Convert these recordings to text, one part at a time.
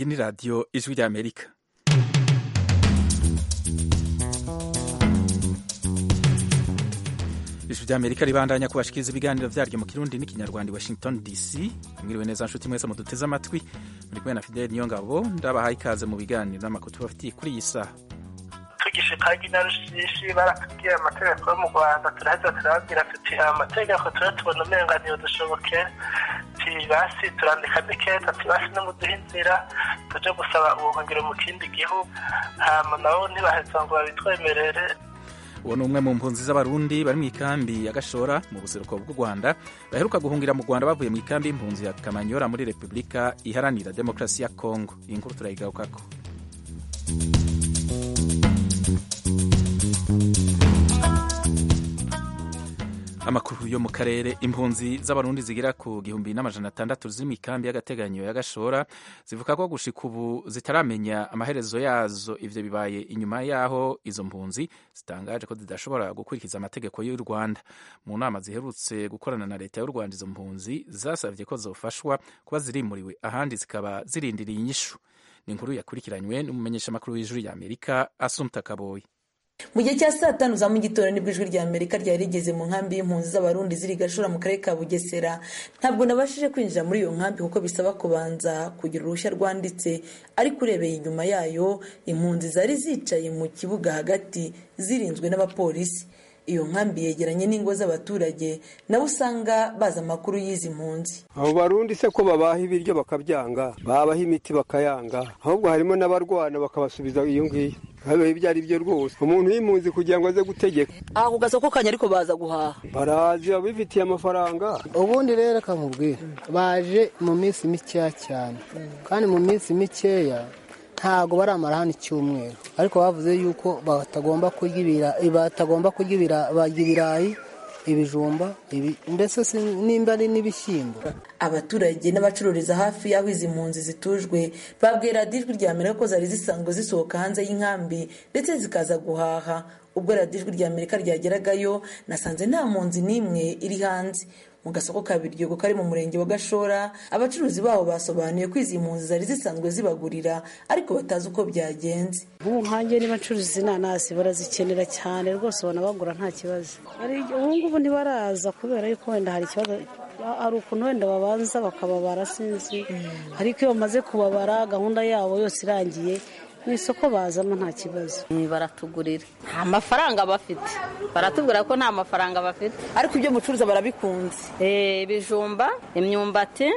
ni radiyo ijwi ry'amerika ijwi ry'amerika ribandanya kubashikiriza ibiganiro vyaryo mu kirundi n'ikinyarwanda i washington dc mwiriwe neza nshuti mwese muduteze amatwi muri kumwe na fideli niyo ngabo ndabahaye ikaze mu biganiro n'amakuru tubafitiye kuri iyi saha tugishikagi na rushishi baratubwiye amategeko yo mu rwanda turaheza turababwira tuti aya mategeko tuba tubona umenganiyo dushoboke basi turandika n'iketa basi no muduha inzira tuje gusaba ubuhungiro mu kindi gihugu hama nabo ntibaheza ngo babitwemerere uwo ni umwe mu mpunzi z'abarundi bari mu ikambi ya gashora mu buseruko bw'u rwanda baheruka guhungira mu rwanda bavuye mu ikambi y'impunzi ya kamanyora muri repubulika iharanira demokarasi ya kongo iyi nkuru turayigarukako amakuru yo mu karere impunzi z'abarundi zigera ku gihumbi n'amajana atandatu ziri mu ikambi y'agateganyo ya gashora zivuga ko gushika ubu zitaramenya amaherezo yazo ivyo bibaye inyuma yaho izo mpunzi zitangaje ko zidashobora gukurikiza amategeko y'u rwanda mu nama ziherutse gukorana na leta y'u rwanda izo mpunzi zasavye ko zofashwa kuba zirimuriwe ahandi zikaba zirindiriye inyishu ni inkuru yakurikiranywe n'umumenyeshamakuru w'ijuru y'amerika asumta kaboyi mu gihe cya saa tanu za mu gitondo nibwo ijwi rya amerika ryari rigeze mu nkambi y'impunzi z'abarundi ziri gashora mu karere ka bugesera ntabwo nabashije kwinjira muri iyo nkambi kuko bisaba kubanza kugira uruhushya rwanditse ariko urebeye inyuma yayo impunzi zari zicaye mu kibuga hagati zirinzwe n'abapolisi iyo nkambi yegeranye n'ingo z'abaturage nabo usanga bazi amakuru y'izi mpunzi abo barundi se ko babaha ibiryo bakabyanga babaha imiti bakayanga ahubwo harimo n'abarwana bakabasubiza iyo ngiyo habaye ibyo ari byo rwose umuntu y'impunzi kugira ngo aze gutegeka aha ku gasoko kanya ariko baza guhaha barazi abifitiye amafaranga ubundi rero kamubwira baje mu minsi mikeya cyane kandi mu minsi mikeya ntabwo baramara hano icyumweru ariko bavuze yuko batagomba kurya batagomba kurya ibirayi ibijumba mbese nimba ari n'ibishyimbo abaturage n'abacururiza hafi y'aho izi mpunzi zitujwe babwira ijwi rya amerika ko zari zisanzwe zisohoka hanze y'inkambi ndetse zikaza guhaha ubwo radiyo ijwi rya amerika ryageragayo nasanze nta mpunzi n'imwe iri hanze mu gasoko ka biryogo kari mu murenge wa gashora abacuruzi baho basobanuye ko izi mpunzi zari zisanzwe zibagurira ariko batazi uko byagenze nk'ubu nkange niba ncuruza inanasi barazikenera cyane rwose ubona bagura nta kibazo ubu ngubu ntibaraza kubera yuko wenda hari ikibazo hari ukuntu wenda babanza bakababara sinzi ariko iyo bamaze kubabara gahunda yabo yose irangiye mu isoko bazamo nta kibazo baratugurira nta mafaranga bafite baratubwira ko nta mafaranga bafite ariko ibyo mucuruza barabikunze ibijumba imyumbati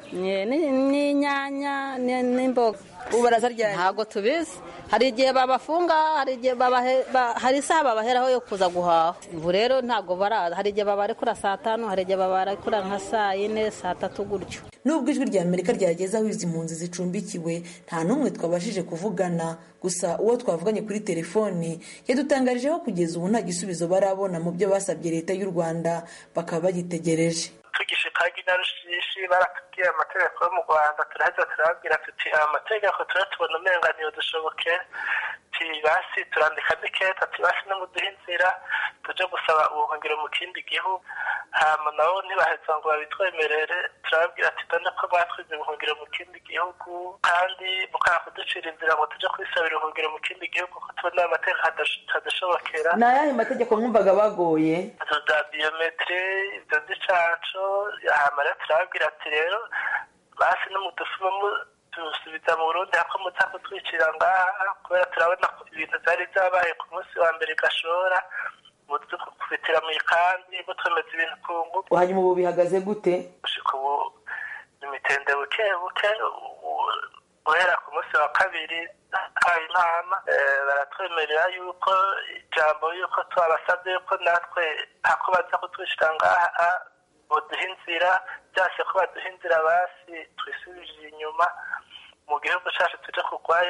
n'inyanya n'imboga ubu barazarya ntabwo tubizi hari igihe babafunga hari igihe hari isaha babaheraho yo kuza guhaha ubu rero ntabwo baraza hari igihe babarekura saa tanu hari igihe babarekura nka saa yine saa tatu gutyo nubwo ijwi rya amerika ryageze aho izi mpunzi zicumbikiwe nta n'umwe twabashije kuvugana gusa uwo twavuganye kuri telefoni yadutangarije ko kugeza ubu nta gisubizo barabona mu byo basabye leta y'u rwanda bakaba bagitegereje tugishikagi na rushishi baratubwiye amategeko yo mu rwanda turaheza turababwira tuti aya mategeko tuba tubona umenganiyo dushoboke basi turandika n'iketa basi no muduha inzira tuje gusaba ubuhungiro mu kindi gihugu hama nabo ntibaheza ngo babitwemerere turababwira ati dore ko batwize ubuhungiro mu kindi gihugu kandi mukanga kuducira inzira ngo tuje kwisabira ubuhungiro mu kindi gihugu ko tubona aya mategeko hadashobokera ni ayahe mategeko mwumvaga bagoye za biyometiri ibyo by'icaco hama rero turababwira ati rero basi no mudusubamo dusubiza mu burundi hako muza kutwicira ngaha kubera turabona ibintu byari byabaye ku munsi wa mbere gashora kubitira mu ikambi mutwemeza ibintu ku ngufu hanyuma ubu bihagaze gute gushika ubu imitende buke buke guhera ku munsi wa kabiri habaye inama baratwemerera yuko ijambo yuko twabasabye yuko natwe hako baza kutwishyira ngaha baduha inzira byase ko baduha inzira basi twisubije inyuma mu gihugu cyacu tuje kugwayo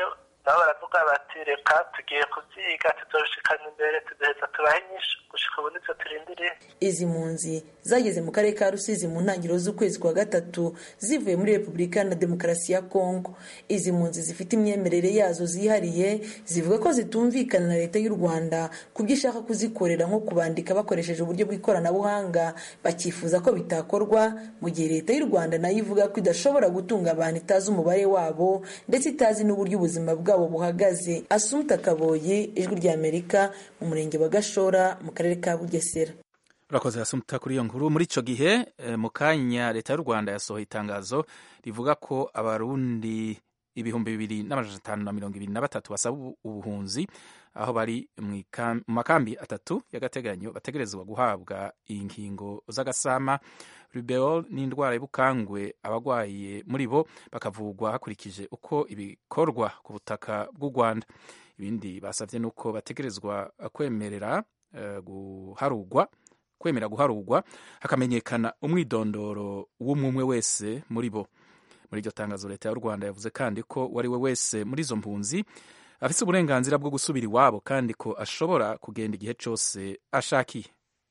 nabo baravuga bati reka tugiye kuvyiga tuzoshikana imbere tuzoheza tubahe inyishu gushika ubu nivyo turindiriye izi mpunzi zageze mu karere ka rusizi mu ntangiriro z'ukwezi kwa gatatu zivuye muri repubulika na demokarasi ya kongo izi mpunzi zifite imyemerere yazo zihariye zivuga ko zitumvikana na leta y'u rwanda ku byo ishaka kuzikorera nko kubandika bakoresheje uburyo bw'ikoranabuhanga bakifuza ko bitakorwa mu gihe leta y'u rwanda nayo ivuga ko idashobora gutunga abantu itazi umubare wabo ndetse itazi n'uburyo ubuzima bwabo buhagaze asumta kaboye ijwi ry'amerika mu murenge wa gashora mu karere ka bugesera urakoze asumta kuri iyo nkuru muri icyo gihe mu kanya leta y'u rwanda yasohoye itangazo rivuga ko abarundi ibihumbi bibiri n'amajana atanu na mirongo ibiri na batatu basaba ubuhunzi aho bari mu makambi atatu y'agateganyo bategerezwa guhabwa inkingo z'agasama rubeol n'indwara y'ubukangwe abarwaye muri bo bakavugwa hakurikije uko ibikorwa ku butaka bw'u rwanda ibindi basabye ni uko bategerezwa kwemerera guharugwa kwemera guharugwa hakamenyekana umwidondoro w'umwe wese muri bo muri iryo tangazo leta y'u rwanda yavuze kandi ko uwo ari we wese muri izo mpunzi afite uburenganzira bwo gusubira iwabo kandi ko ashobora kugenda igihe cyose ashakiye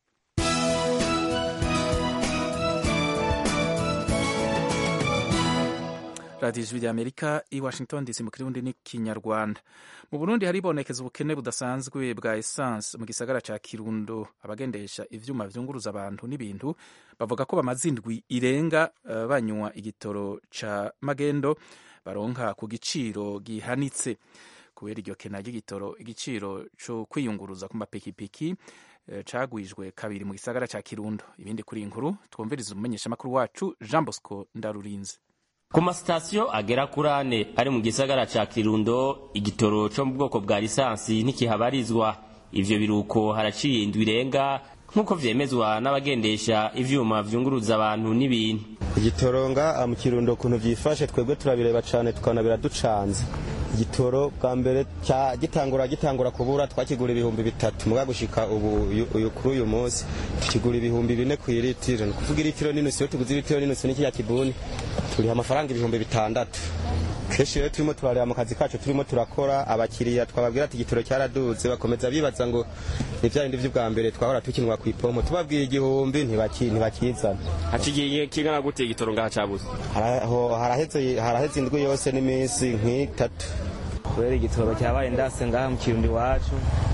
radiyo ijwi rya amerika i washington dc mu kirundi n'ikinyarwanda mu burundi haribonekeza ubukene budasanzwe bwa esanse mu gisagara ca kirundo abagendesha ivyuma vyunguruza abantu n'ibintu bavuga ko bamaze indwi irenga uh, banywa igitoro ca magendo baronka ku giciro gihanitse kubera iryo kena ry'igitoro igiciro co kwiyunguruza ku mapikipiki uh, cagwijwe kabiri mu gisagara ca kirundo ibindi kuri inkuru twumviriza umumenyeshamakuru wacu jean bosco ndarurinze ku masitasiyo agera kuri ane ari mu gisagara ca kirundo igitoro co mu bwoko bwa lisansi ntikihabarizwa ivyo biruko haraciye indwi irenga nk'uko vyemezwa n'abagendesha ivyuma vyunguruza abantu n'ibintu igitoro nga mu kirundo ukuntu vyifashe twebwe turabireba cane tukabona biraducanze igitoro bwa mbere gitangura gitangura kubura twakigura ibihumbi bitatu muga gushika ubu uyu kuri uyu munsi tukigura ibihumbi bine ku iritiro ni kuvuga iritiro n'inusu iyo tuguze iritiro n'inusu n'ikiriya kibuni turiha amafaranga ibihumbi bitandatu kenshi rero turimo turareba mu kazi kacu turimo turakora abakiriya twababwira ati igitoro cyaraduze bakomeza bibaza ngo ni bya bindi by'ubwa mbere twahora tukinwa ku ipompo tubabwira igihumbi ntibakizana hacigiye kingana gute igitoro ngaha cabuze haraheze indwi yose n'iminsi nk'itatu kubera igitoro cyabaye ndase ngaha mu kirundi iwacu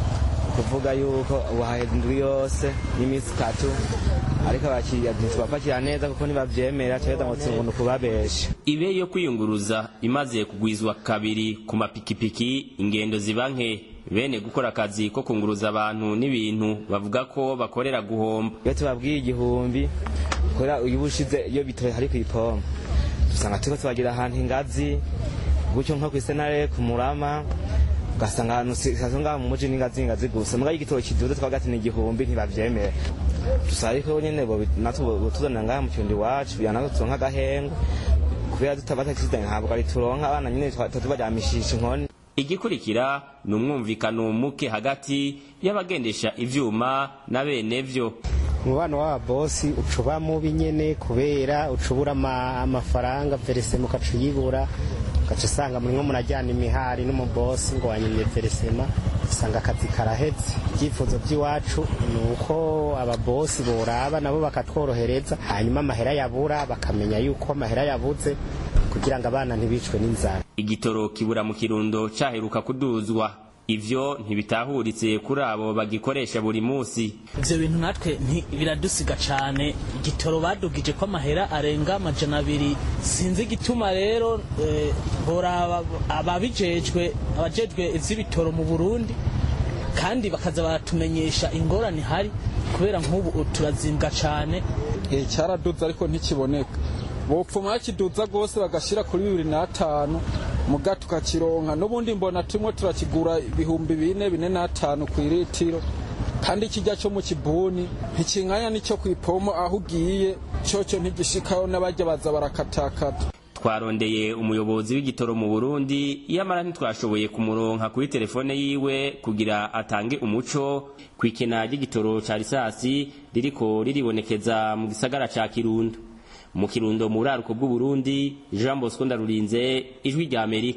kuvuga yuko ubu haheze indwi yose n'iminsi itatu ariko abakiriya ntitubapakira neza kuko ntibavyemera cyaheza ngo tsingundu kubabesha ibe yo kwiyunguruza imaze kugwizwa kabiri ku mapikipiki ingendo ziba nke bene gukora akazi ko kunguruza abantu n'ibintu bavuga ko bakorera guhomba iyo tubabwiye igihumbi kubera uyu bushize iyo bitoye hari ku ipompo usanga turiko tubagira ahantu ingazi gutyo nko kw'isenare ku murama ugasanga ahantu sitasiyo ngaha mu muji n'ingazi ingazi gusa muga igitoro kiduze twagati ni igihumbi ntibavyemera gusa ariko nyene natwe tuzanira ngaha mu kirundi iwacu kugira natwe turonka agahengo kubera tutabatakizanye ntabwo ari turonka abana nyene tubaryamishisha inkoni igikurikira ni umwumvikano muke hagati y'abagendesha ivyuma na bene vyo umubano w'ababosi ucuba mubi nyene kubera ucubura amafaranga veresema ukaca uyibura ugaca usanga murimwo murajyana imihari n'umubosi ngo wanyimye veresema usanga akazi karaheze ibyifuzo by'iwacu ni uko ababosi boraba nabo bakatworohereza hanyuma amahera yabura bakamenya yuko amahera yabuze kugira ngo abana ntibicwe n'inzara igitoro kibura mu kirundo caheruka kuduzwa ivyo ntibitahuritse kuri abo bagikoresha buri munsi ivyo bintu natwe biradusiga cane igitoro badugije ko amahera arenga amajana abiri sinzi igituma rero eh, boraba ababijejwe abajejwe ivy'ibitoro mu burundi kandi bakaza baratumenyesha ingorane hari kubera nk'ubu turazimbwa cane cyaraduze ariko ntikiboneka bopfuma bakiduza rwose bagashyira kuri bibiri n'atanu muga tukakironka n'ubundi mbona turimo turakigura ibihumbi bine bine n'atanu ku iritiro kandi kijya cyo mu kibuni ntikinganya n'icyo ku ipomo aho ugiye cyoco ntigishikaho n'abajya baza barakatakata twarondeye umuyobozi w'igitoro mu burundi iyamara ntitwashoboye kumuronka kuri telefone yiwe kugira atange umuco ku ikena ry'igitoro ca risasi ririko riribonekeza mu gisagara ca kirundo mu kirundo mu buraruko bw'uburundi jean bosco ndarurinze ijwi rya amerika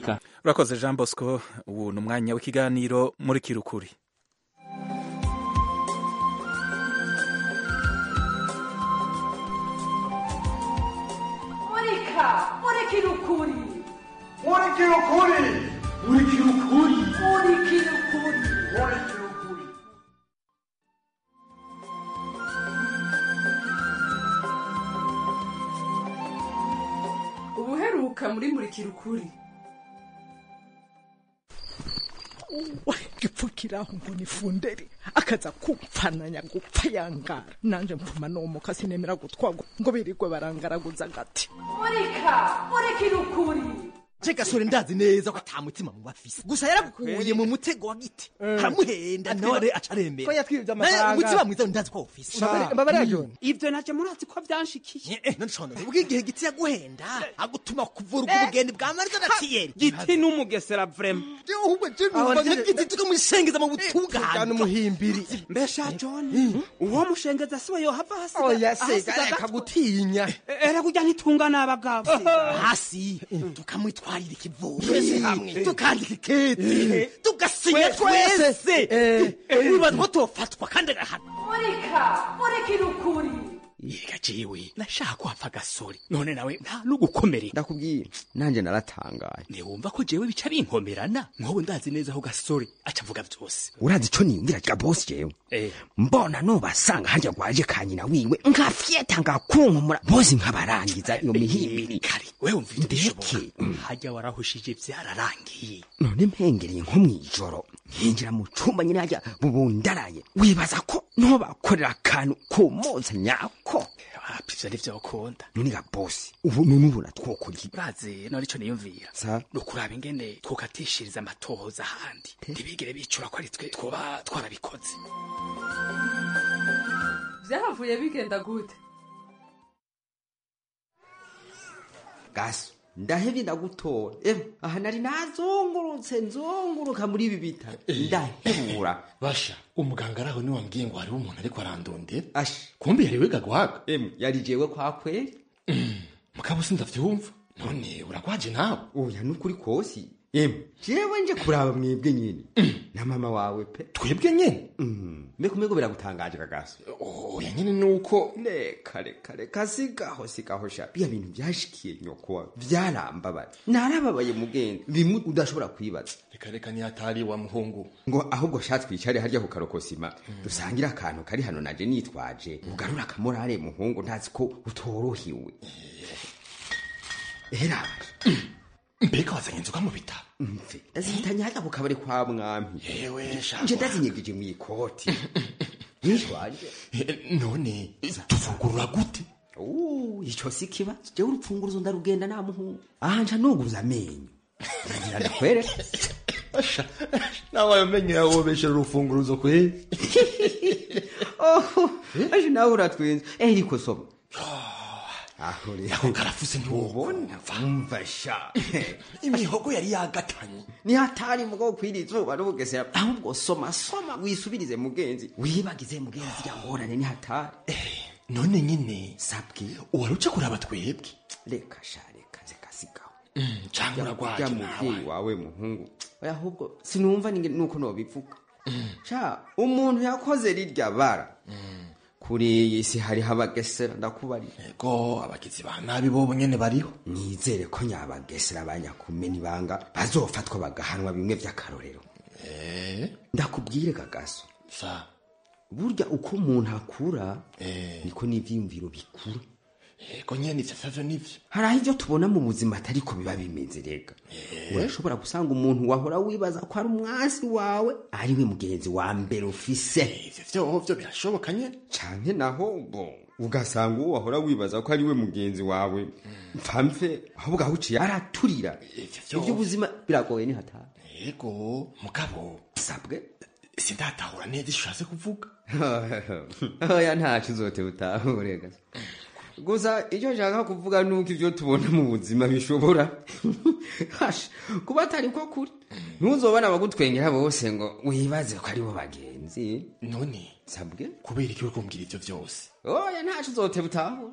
urakoze jean bosco ubu ni umwanya w'ikiganiro muri kirukuri murika murikira ukuri murikira ukuri murikira ukuri murikira ukuri murikira ukuri ubuheruka muri murikira ukuri gipfukiraho ngo nifundere akaza kupfananya gupfa yangara nanje mpfuma nomoka sinemera gutwagwa ngo birirwe barangaraguza agati murika murikira ukuri je gasore ndazi neza ko ata mutima mu bafise gusa yaragukuye mu mutego wa giti haramuhenda none acaremera ko yatwibye Naye amafaranga umutima mwiza ndazi ko ufise mbabara john ivyo naje murazi ko vyanshikiye none shona ubwo igihe giti yaguhenda agutuma kuvura ubwo bugeni bwa marza na tiyeri giti n'umugesera vrema ahubwo je numva nk'igiti tukamushengeza mu butungane umuhimbiri mbesha john uwo mushengeza siwe yohava hasiga oya ahasiga se reka gato. gutinya era kurya ntitunga n'abagabo hasi tukamwitwarira ikivugo Twese hamwe. tukandika ikete tugasinya Twese. twese wibaza ko tofatwa kandi agahana murika murikira ukuri yega jewe nashaka kuhapfa gasore none nawe nta n'ugukomereka ndakubwiye nanjye naratangaye ntiwumva ko jewe bica binkomerana nk'ubu ndazi neza aho gasore aca avuga vyose urazi ico niyumviraga bosi jewe mbona nobasanga harya gwaje ka nyina wiwe nkafyeta ngakunkumura bosi nkabarangiza iyo mihimbiri kare wewe umvira ibishoboka harya warahushije vyararangiye none mpengereye nko mw'ijoro nkinjira mu cumba nyine harya bubundaraye wibaza ko nobakorera akantu kumotsa nyako wapi ivyo nivyo ukunda none ga bosi ubu none ubona twokora iki urazi none ico niyumvira sa ni ukuraba ingene twokatishiriza amatohoza ahandi ntibigere bicura ko ari twe twoba twarabikoze vyahavuye bigenda gute gaso ndahevye ndagutora ewe aha nari nazungurutse nzunguruka muri ibi bitaro ndahebura basha umuganga araho niwambwiye ngo hariho umuntu ariko arandondera asha kumbe yari wiga guhaga emwe yari jewe kwa kweli mugabo sindavyumva none uragwaje nawe oya nukuri kosi emwe jewe nje kuraba mwebwe nyene na mama wawe pe twebwe nyene mbeko mbeko biragutangaje kagaso oya nyene nuko reka reka reka sigaho sigaho sha biya bintu vyashikiye nyoko wawe vyarambabaye narababaye mugenzi bimwe udashobora kwibaza reka reka niyatari wa muhungu ngo ahubwo sha twicare harya ku karokosima dusangire akantu kari hano naje nitwaje ugarura akamorare muhungu ntazi ko utorohiwe era mbega wazanye inzoga mu bitaro mve ndazihitanye hajya ku kabari kwa mwami yewe sha nje ndazinyegije mu ikoti nitwaje none tuvugurura gute Uh, ico si kibazo jewe urupfunguruzo ndarugenda nta muhungu aha nca nuguza amenyo ndagira ndakwereka nawe ayo menyo yawe wobeshera urufunguruzo kweli oh aje nawe uratwenza eh ariko soma aho rero ako karafuse ntiwubona umva sha imihogo yari yagatanye ni hatari mugabo kwira izuba n'ubugesera ahubwo soma soma wisubirize mugenzi wibagize mugenzi rya ngorane ni hatari none nyine sabwe uwari uca kuraba twebwe reka sha reka reka sigaho canke uragwaje ya nawe muvyeyi wawe muhungu oya ahubwo sinumva ninge nuko nobivuga sha umuntu yakoze rirya bara kuri iyi si hariho abagesera ndakubari ego abagizi ba nabi bobo nyene bariho nizere ko nyabagesera banyakumena ibanga bazofatwa bagahanwa bimwe vy'akarorero ndakubwire kagaso sa burya uko umuntu akura niko n'ivyiyumviro bikura ego nyene ivyo vyavyo nivyo hari aho ivyo tubona mu buzima atariko biba bimeze rega urashobora gusanga umuntu wahora wibaza ko ari umwasi wawe ari we mugenzi wa mbere ufise ivyo vyovyo birashoboka nyene canke naho bo ugasanga uwo wahora wibaza ko ari we mugenzi wawe mpamve ahubwo aho uciye araturira Ivyo ivy'ubuzima biragoye ni hatari ego mugabo sabwe sindatahura neza ico ushatse kuvuga oya ntaco uzote utahure gusa icyo nshaka kuvuga nuko ivyo tubona mu buzima bishobora Hasha, kuba atari ko kuri ntuzobona abagutwengera bose ngo wibaze ko aribo bagenzi none sabwe kubera iki uriko umbwira ivyo vyose oya ntaco uzote utahure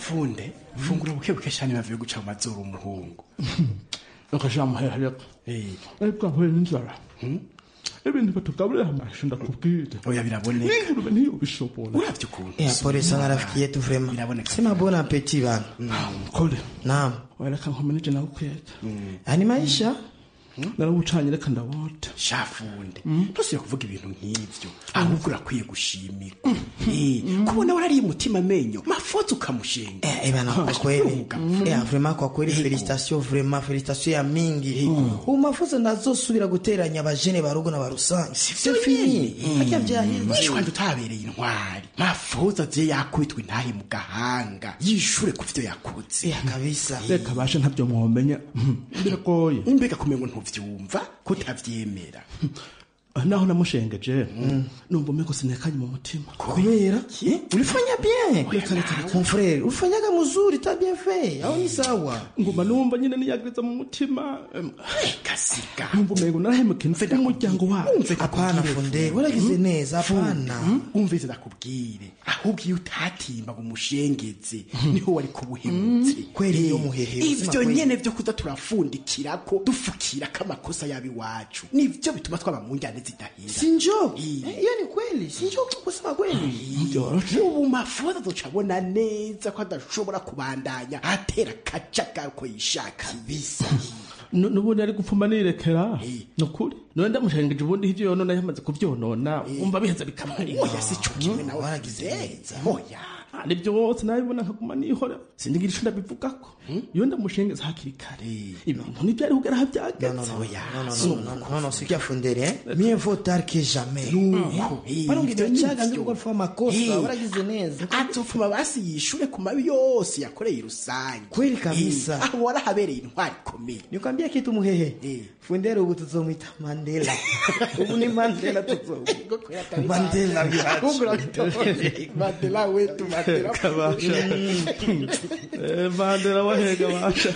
funde fungura buke buke cyane bavuye guca mu mazuru umuhungu ukashira muhera reka ariko ahuye n'inzara ibintu batugaburira amashu ndakubwira oya biraboneka n'ingurube ntiyobishobora uravye ukuntu Eh, pole sana rafiki yetu vrema sema bon appetit bana kole naam wereka nkomeneje nawe kweta ani maisha narawucanye reka ndawota shafunde ntosiye kuvuga ibintu nk'ivyo ahubwo urakwiye gushimirwa Eh, kubona warariye umutima amenyo mafoto ukamushenga Eh, bana kwa kweli eh, vrema kwa kweli felicitation vrema felicitation ya mingi ubu mafuzo ndazosubira guteranya abajene barugo na barusange c'est fini harya vyaheze wishwanda utabereye intwari mafoto aziye yakubitwa intahe mu gahanga yishure ku vyo yakoze kabisa reka bashe ntabyo mwomenya biragoye imbega kumenya ngo ntuvyumva kutavyemera naho namushengeje numva umeko sinekanye mu mutima kubera ulifanya bien mon frère ulifanyaga mzuri ta bien fait au ni sawa nguma numva nyine niyagiriza mu mutima kasiga numva umengo narahemukiye mfite umuryango wabo hapana funde waragize neza hapana umvise ndakubwire ahubwo iyo utatimba ngo umushengeze niho wari kubuhemutse kweli iyo muhehe ivyo nyene vyo kuza turafundikirako dufukirako amakosa yabi wacu nivyo bituma twaba mu njyane zidahira sinjo iyo ni kweli sinjo kusema kweli ubu mafoto ducabona neza ko adashobora kubandanya atera akajagari ko yishaka bisa nubundi ari gupfuma nirekera ni ukuri none ndamushengeje ubundi ivyo yonona yamaze kuvyonona umva biheza bikamara oya si co kimwe nawe waragize neza oya nibyo wose nabibona nkaguma nihora sindigira ico ndabivugako iyo ndamushengeza hakiri kare ibintu ntivyari kugera aho vyageze non non sikia fundere eh mieux vaut tard que jamais barongera cyaga ngo gukora amakosa waragize neza azopfuma basi yishure ku mabi yose yakoreye rusange kweli kabisa aho warahabereye intwari ikomeye nikwambia kitu muhehe fundere ubu tuzomwita mandela ubu ni mandela tuzomwita mandela mandela wetu mandela kabasha mandela wahega basha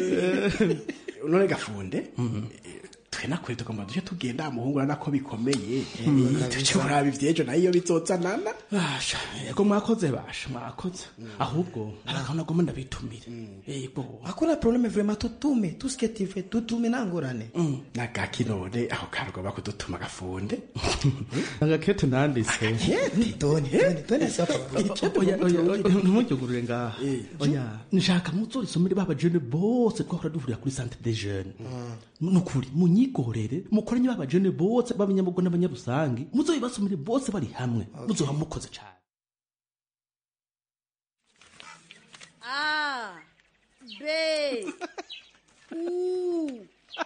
none gafunde twe nakwe tugomba duce tugenda muhungura nako bikomeye tuce kuraba ivyejo nayo iyo bizozanana basha yego mwakoze basha mwakoze ahubwo arakabona goma ndabitumire yego hakuna probleme vraiment tutume tout ce que tu fais tutume nangorane nagaki none aho karugomba kudutuma gafunde agakete nanditse toni toni toni sapa ntumujyugurure ngaha oya nshaka muzorisomere baba jene bose twahora duhurira kuri centre des jeunes nukuri munyigorere mukoranye baba jene bose b'abanyamugo n'abanyarusangi muzoyibasomere bose bari hamwe muzoba mukoze cyane A, B, U,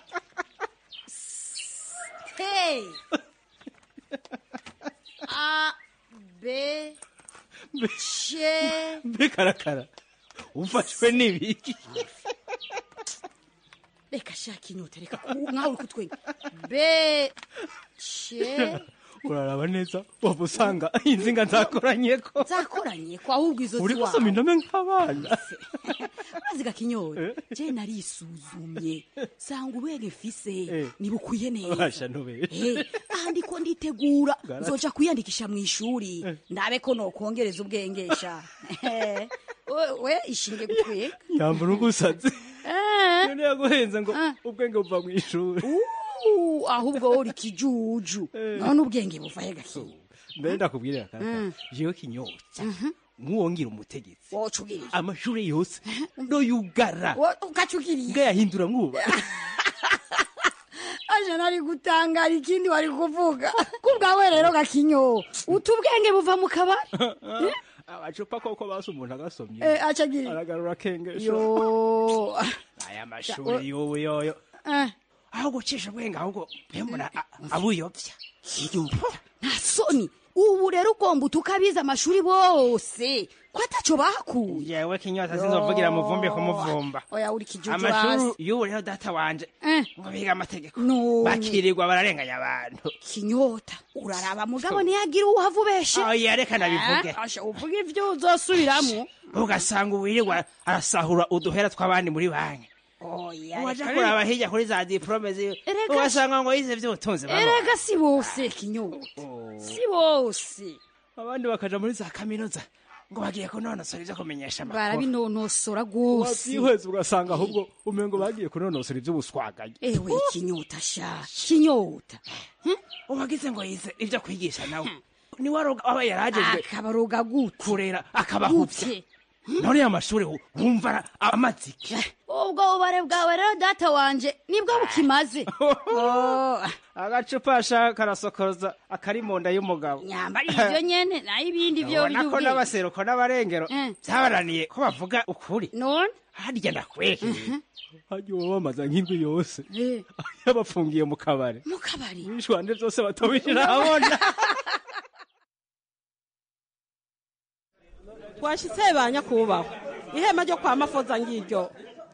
S, T, A, B, C, mbe karakara ufashwe n'ibiki reka shaka inyota reka ku- nkawe uri kutwenga B, C, uraraba neza waba usanga inzinga nzakoranye ko zakoranye ko ahubwo izo uri gusoma indome nk'abana mazi gakinyora je narisuzumye sanga ubwenge mfise nibukwiye neza basha ntubere Eh, aha ndiko nditegura Garati. nzoja kwiyandikisha mu ishuri ndabe ko nokongereza ubwengesha Eh, we- we ishinge gutwega yambura ugusaze Eh. none yaguhenze ngo ubwenge buva mu ishuri Uh, ahubwo wowe uri kijuju none ubwenge buvahe gakinya mbere ndakubwirira Mm. karakara jewe kinyotsa nk'uwongira umutegetsi wocugiriye amashuri yose ndoyugara ukacugiriye ngayahindura mwuba aje nari gutangara ikindi wari kuvuga kubwawe rero gakinyo uta ubwenge buva mu kabari amacupa koko basi umuntu agasomye Eh, acagiriye aragarura akengesho yo aya mashuri yowe yoyo Eh. aho gucisha ubwenge ahubwo mbona abuyobya nta soni ubu rero ugomba utukabiza amashuri bose ko ataco bakuye yewe kinyota sinzovugira muvumbi kumuvumba oya uri kijuju amashuri hasi y'ubu rero data wanje ngo biga amategeko None. bakirirwa bararenganya abantu kinyota uraraba mugabo ntiyagira uwuhava ubeshe oya reka nabivuge Eh, asha uvuga ivyo uzosubiramo ugasanga uwirirwa arasahura uduhera tw'abandi muri banki oya waja reka- kuraba hirya kuri za diplome ziwe Erega- ugasanga ngo yize vy'ubutunzi baba. erega si bose kinyota si bose abandi bakaja muri za kaminuza ngo bagiye kunonosora ivyo kumenyesha amakuru barabinonosora rwose wavyihweza ugasanga ahubwo umengo bagiye kunonosora ivy'ubuswaganye ewe ikinyota sha kinyota uwagize ngo yize ivyo kwigisha nawe niwe aroga aba yarajejwe akabaroga gute kurera akabahuvya none amashuri wumva ara- amaze iki ubwo bubare bwawe rero data wanje nibwo bukimaze Oh, agacupa ashaka karasokoza akari mu nda y'umugabo nyambari ibyo nyene nayo ibindi byo ubona ko by'ubwenge n'abaseruko n'abarengero byabaraniye ko bavuga ukuri none harya ndakweke harya uba bamaze nk'indwi yose yabafungiye mu kabari mu kabari ibishwande byose batobishira habona twashitse ba nyakubahwa ihema ryo kwa mafoza ngiryo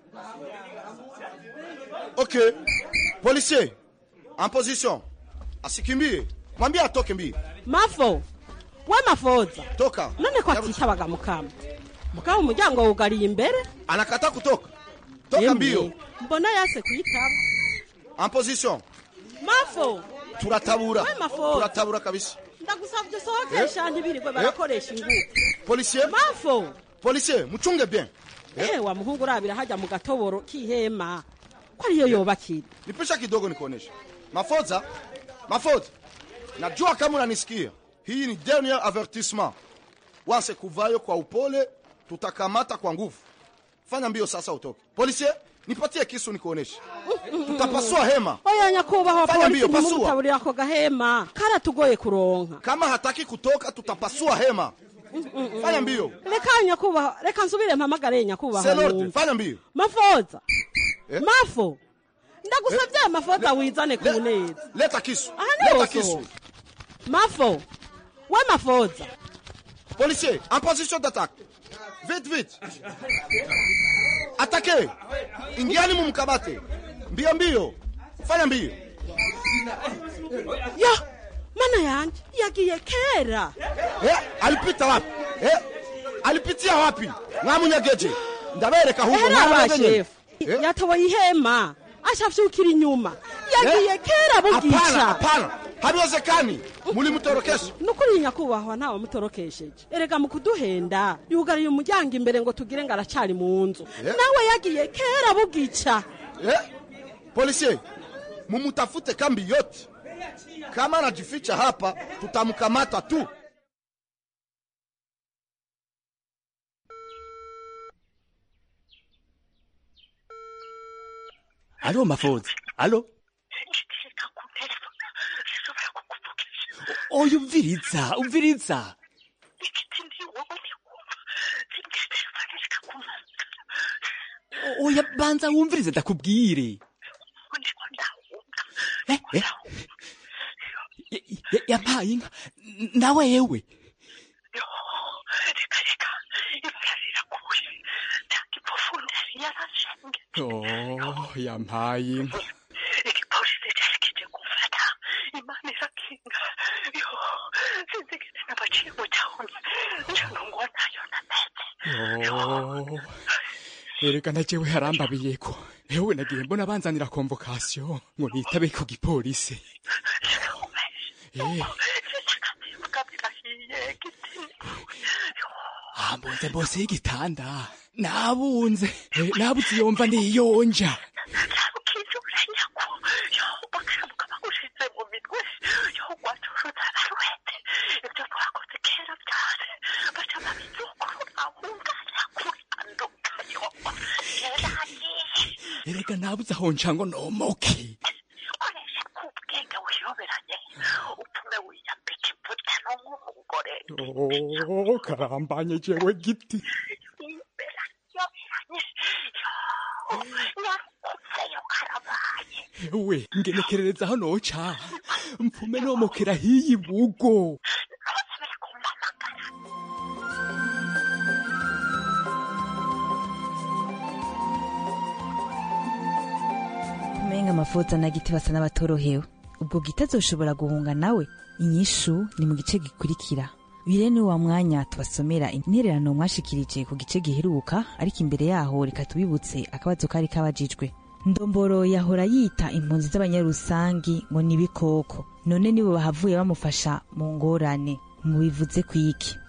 Ok, policier, en position. Asikimbie, mwambie atoke mbie. mafo we mafoza Toka. none ko atitabaga mukama mukama umuryango wugariye imbere Anakata kutoka. Toka Yemwe, mbio. mbona yase kuyitaba En position. mafo Turatabura. We mafoza. Turatabura kabisa. ndagusabye sohokesha ntibirirwe barakoresha ingufu Policier. mafo Policier, muchunge bien. eh wa muhungu urabira hajya mu gatoboro k'ihema ko ariyo yobakira Nipisha kidogo nikuoneshe. Mafoza, mafoza. Najua kama unanisikia. Hii ni dernier avertissement. Wanse kuvayo kwa upole, tutakamata kwa nguvu. Fanya mbio sasa utoke. Policier, nipatie kisu nikuoneshe. Tutapasua hema. oya nyakubahwa Fanya polisi mbio, pasua. ntimumutaburira ako gahema karatugoye kuronka Kama hataki kutoka, tutapasua hema. Fanya mbio. reka nyakubahwa reka nsubire mpamagare nyakubahwa C'est l'ordre. numve. Fanya mbio. mafoza Eh? mafo ndagusabye mafoza wizane ku neza Leta kisu. aha Leta niho kisu. so mafo we mafoza Policier, en position d'attaque. Vite, vite. Attaquez. Ingiani mumkabate. Mbio mbio. Fanya mbio. ya mana yanje yagiye kera Eh, alipita wapi? Eh? Alipitia wapi? Mwamunyageje. Ndabereka huko era mwamunyageje. abashefu yatoboye ihema ashafyukira inyuma yagiye kera Hapana, bugica hapana. Habiwezekani. Mulimutorokesha. nukuri nyakubahwa ntawe mutorokesheje erega mu kuduhenda yugariye umuryango imbere ngo tugire ngo aracari mu nzu Eh? nawe yagiye kera bugica Eh? Policier, mumutafute kambi yote. Kama anajificha hapa, tutamkamata tu. alo mafoza alo oya umviriza umviriza O- oya banza wumvirize ndakubwire Eh, eh. Ya- ya- yampaye inka N- nawe yewe Oh, yampaye inka Oh, erega na jewe harambabiye ko ewe nagiye mbona banzanira convocation ngo nitabe ku gipolisi Eh. hambunze mbose y'igitanda nabunze Eh, nabuze yomva niyonja erega nabuze aho nca ngo nomoke Oh, karambanye jewe giti ewe ngenekerereza aho noca mpfume nomokera hiyi bugo umenga amafoto na giti basa n'abatorohewe ubwo giti azoshobora guhunga nawe inyishu ni mu gice gikurikira bire ni wa mwanya tubasomera intererano mwashikirije ku gice giheruka ariko imbere yaho reka tubibutse akabazo kari kabajijwe ndomboro yahora yita impunzi z'abanyarusangi ngo ni ibikoko none nibo bahavuye bamufasha mu ngorane mubivuze ku iki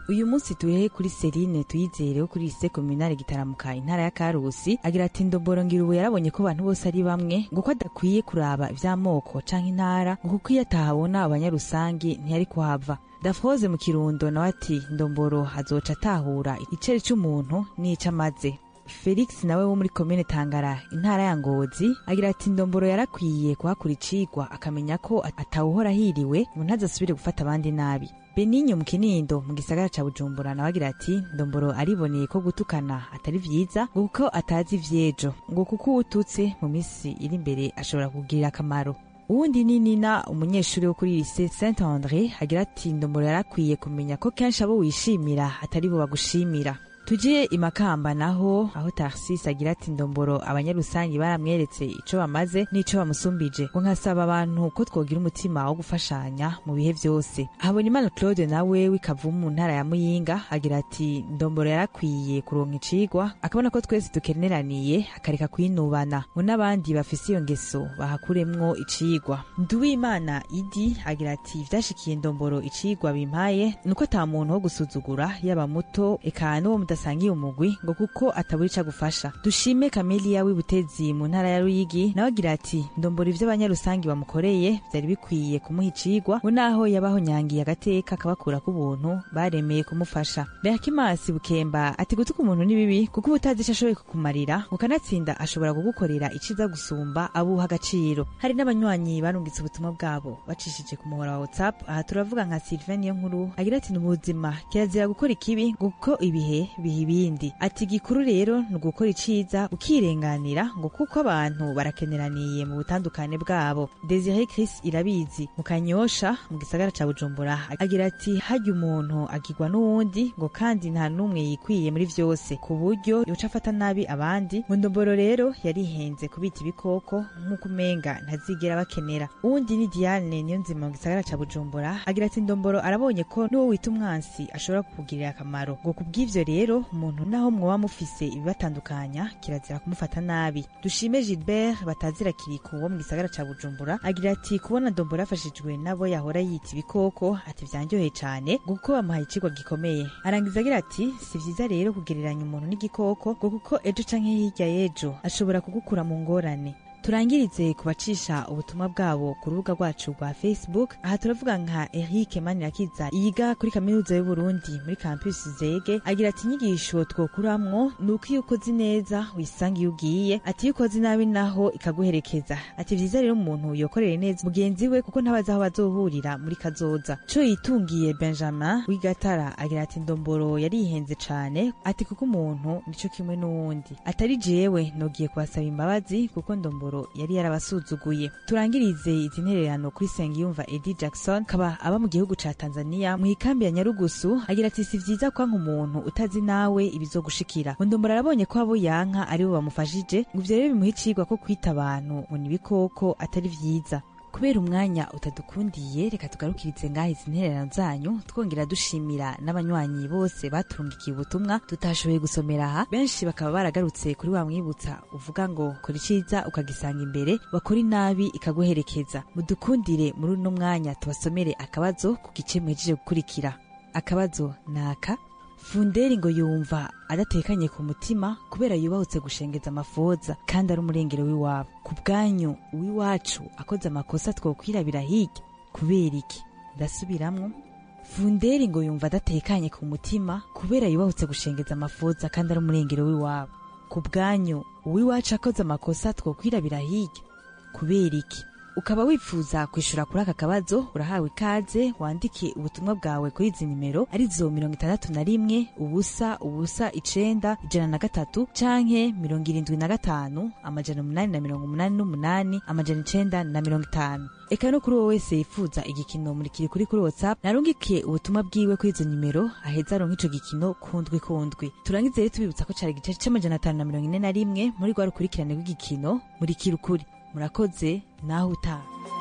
uyu munsi turehe kuri serine tuyizere wo kuri lise kominale gitaramuka intara ya karusi agira ati ndomboro ngira ubu yarabonye ko abantu bose ari bamwe ngo ko adakwiye kuraba ivy'amoko canke intara ngo kuko iyo atahabona abanyarusangi ntiyari kuhava dafroze mu kirundo nawe ati ndomboro azoca atahura icere c'umuntu n'ico amaze felix nawe wo muri komine tangara intara ya ngozi agira ati ndomboro yarakwiye kuhakura icigwa akamenya ko atawuhora hiriwe ngo ntazasubire gufata abandi nabi beninyo mu kinindo mu gisagara ca bujumbura nawe agira ati ndomboro ariboneye ko gutukana atari vyiza ngo kuko atazi ivyejo ngo kuko uwututse mu misi iri imbere ashobora kugirira akamaro uwundi ni nina umunyeshuri wo kuri lise saint andre agira ati ndomboro yarakwiye kumenya ko kenshi abo wishimira atari bo bagushimira tujye imakamba naho aho tarsis agira ati ndomboro abanyarusangi baramweretse ico bamaze n'ico bamusumbije ngo nkasaba abantu ko twogira umutima wo gufashanya mu bihe vyose habonimana claude nawe w'ikavumu mu ntara ya muyinga agira ati ndomboro yarakwiye kuronka icigwa akabona ko twese dukeneraniye akareka kwinubana ngo n'abandi bafise iyo ngeso bahakuremwo icigwa nduwimana idi agira ati vyashikiye ndomboro icigwa bimpaye nuko ata muntu wo gusuzugura yaba muto eka n'uwo mudasangiye umugwi ngo kuko atabura ico agufasha dushime kamelia w'ibutezi mu ntara ya ruyigi nawe agira ati ndombora ivyo abanyarusangi bamukoreye vyari bikwiye kumuha icigwa ngo naho yabaho nyangiye agateka akabakura k'ubuntu baremeye kumufasha beakimasi bukemba ati gutuka umuntu ni bibi kuko uba utazi ico ashoboye kukumarira ngo kanatsinda ashobora kugukorera iciza gusumba abuha agaciro hari n'abanywanyi barungitse ubutumwa bwabo bacishije ku muhora wa whatsapp aha turavuga nka sylvain niyo nkuru agira ati ni ubuzima kirazira gukora ikibi ngo kuko ibihe biha ibindi ati gikuru rero ni ugukora iciza ukirenganira ngo kuko abantu barakeneraniye mu butandukane bwabo desire chris irabizi mu kanyosha mu gisagara ca bujumbura agira ati harya umuntu agirwa n'uwundi ngo kandi nta n'umwe yikwiye muri vyose ku buryo yoca afata nabi abandi ngo ndomboro rero yarihenze kubita ibikoko nk'uko umenga ntazigera bakenera uwundi ni diane niyo nzima mu gisagara ca bujumbura agira ati ndomboro arabonye ko n'uwo wita umwansi ashobora kukugirira akamaro ngo kubw'ivyo rero umuntu naho mwoba mufise ibibatandukanya kirazira kumufata nabi dushime gilbert batazira kiriku wo mu gisagara ca bujumbura agira ati kubona ndomboro yafashijwe n'abo yahora yita ibikoko ati vyanryoheye cane ngo kuko bamuhaye icigwa gikomeye arangiza agira ati si vyiza rero kugereranya umuntu n'igikoko ngo kuko ejo canke hirya y'ejo ashobora kugukura mu ngorane turangirize kubacisha ubutumwa bwabo ku rubuga rwacu rwa facebook aha turavuga nka eric manirakiza yiga kuri kaminuza y'uburundi muri campus zege agira ati inyigisho twokuramwo ni uko iyo ukoze neza wisanga iyo ugiye ati iyo ukoze nabi naho ikaguherekeza ati vyiza rero umuntu yokorere neza mugenzi we kuko ntabazi aho bazohurira muri kazoza co yitungiye benjamin w'igatara agira ati ndomboro yarihenze cane ati kuko umuntu nico kimwe n'uwundi atari jewe nogiye kubasaba imbabazi kuko ndomboro yari yarabasuzuguye turangirize izi ntererano kuri sengiyumva edi jackson kaba aba mu gihugu ca tanzania mu ikambi ya nyarugusu agira ati si vyiza kwanka umuntu utazi nawe ibizogushikira ngo ndombora arabonye ko abo yanka aribo bamufashije ngo ivyo rero bimuha icigwa ko kwita abantu ngo ni ibikoko atari vyiza kubera umwanya utadukundiye reka tugarukirize ngaho izi ntererano zanyu twongera dushimira n'abanywanyi bose baturungikiye ubutumwa tutashoboye gusomera aha benshi bakaba baragarutse kuri wa mwibutsa uvuga ngo kora iciza ukagisanga imbere bakora inabi ikaguherekeza mudukundire muri uno mwanya tubasomere akabazo ku gice muhejeje gukurikira akabazo naka funderi ngo yumva adatekanye ku mutima kubera yubahutse gushengeza amafoza kandi ari umurengero w'iwabo ku bwanyu uw'iwacu akoze amakosa twokwirabira hirya kubera iki ndasubiramwo funderi ngo yumva adatekanye ku mutima kubera yubahutse gushengeza amafoza kandi ari umurengero w'iwabo ku bwanyu uw'iwacu akoze amakosa twokwirabira hirya kubera iki ukaba wifuza kwishura kuri aka kabazo urahawe ikaze wandike ubutumwa bwawe kuri izi nimero arizo mirongo itandatu na rimwe ubusa ubusa icenda ijana na gatatu canke mirongo irindwi na gatanu amajana umunani na mirongo umunani n'umunani amajana icenda na mirongo itanu eka no kuri uwo wese yifuza igikino murikiri kuri kuri whatsapp narungikiye ubutumwa bwiwe kuri izo nimero aheza aronka ico gikino kundwi kundwi turangize rero tubibutsa ko cari igice c'amajana atanu na mirongo ine na rimwe muri rwa rukurikirane rw'igikino murikiri ukuri murakoze naho utaha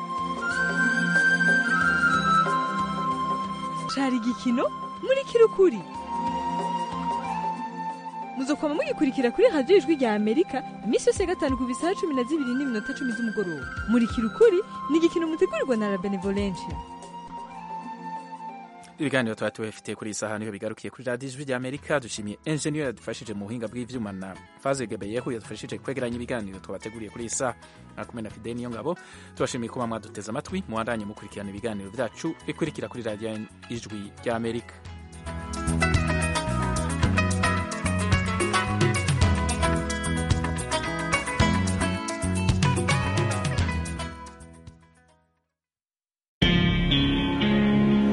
cari igikino muri kirukuri muzokwama mugikurikira kuri radiyo ijwi rya amerika iminsi yose ya gatanu ku bisaha cumi na zibiri n'iminota cumi z'umugoroba muri kirukuri ni igikino mutegurirwa na la benevolencia ibiganiro tuba tubifitiye kuri iyi saha niho bigarukiye kuri radiyo ijwi ry'amerika dushimiye enjeniyeri yadufashije mu buhinga bw'ivyuma na faze gebeyehu yadufashije kwegeranya ibiganiro twabateguriye kuri iyi saha mwakumwe na fide niyo ngabo tubashimiye kuba mwaduteze amatwi muwandanye mukurikirana ibiganiro byacu bikurikira kuri radiyo ijwi ry'amerika